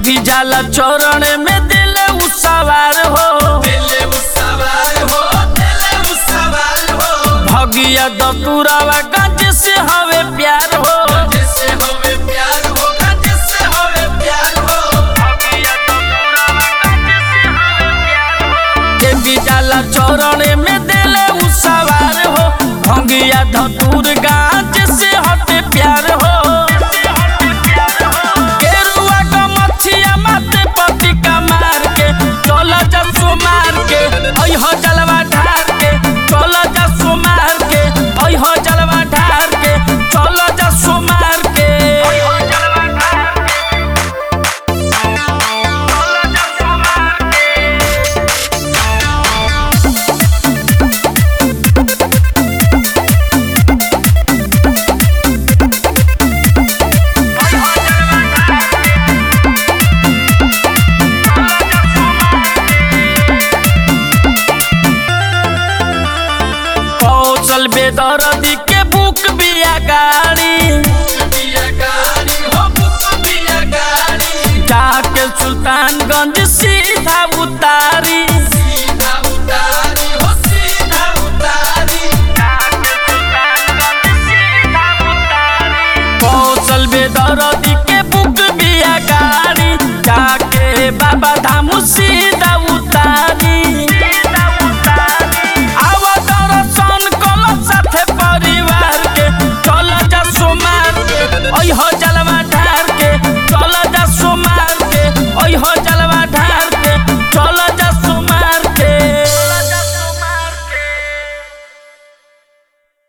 भी जाला चौरण में दिल उ सवार हो दिले मुसवार हो दिले मुसवार हो भगिया दतुरावा गंज से हवे प्यार हो जिससे होवे प्यार होगा जिससे होवे प्यार हो के भी जाला चौरण में दिल उ सवार हो भगिया धतुर गंज से हटे प्यार हो गेरुआ क मछिया माथे पति का मार के चल जा सुमार के ओइ हो जलवा ढार के चल जा सुमार के ओइ हो जलवा ढार के चल जा सुमार के कौशल बेदरदी के बुक बिया गाड़ी बिया गाड़ी हो बुक बिया गाड़ी जाके सुल्तानगंज